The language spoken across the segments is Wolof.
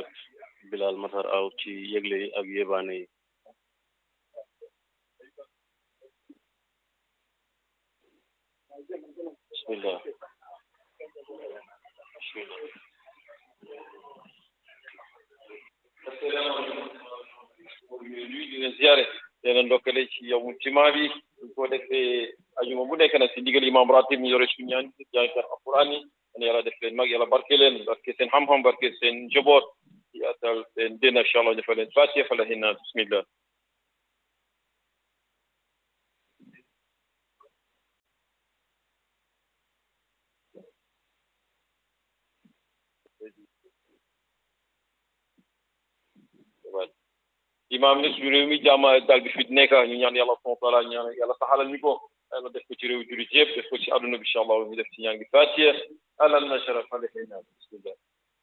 Mohamed Bilal Matar Aw ci yëgle yi ak yébaane yi bismillah bismillah nuyu di leen ziare leen ndokkale ci yow mu jumaa bi ñu ko defee ajuma bu nekk nag si ndigal imam ratib ñu yore suñu ñaan jàngkat alquran yi an yàlla def leen mag yàlla barke leen barke seen xam-xam barke seen njaboot yaatal seen dén incha allah defal leen fatiha fa la hinna bismillah imaam ne suñu réew mi jàmm dal bi fi nekk ñu ñaan yàlla subhanahu wa taala ñaan yàlla saxalal ñu ko yàlla def ko ci réew jullit yëpp def ko ci àdduna bi incha allah ñu def ci ñaan gi fatiha alal na sharaf alayna bismillah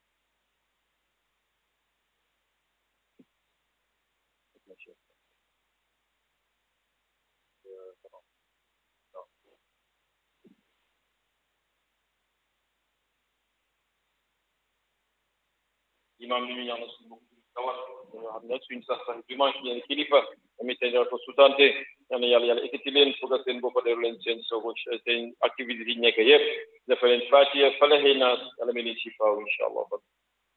imaam ni ñu ñaan suñu tawat nga xam ne suñ sax sax dimanche ñeen kilifa tamit seen ko sutante yal na yàlla yàlla ekkati leen foog a seen boppa deru leen seen soogo seen activité yi nekk yëpp dafa leen fatiha falaxee naas yàlla mel ni si faaw incha allah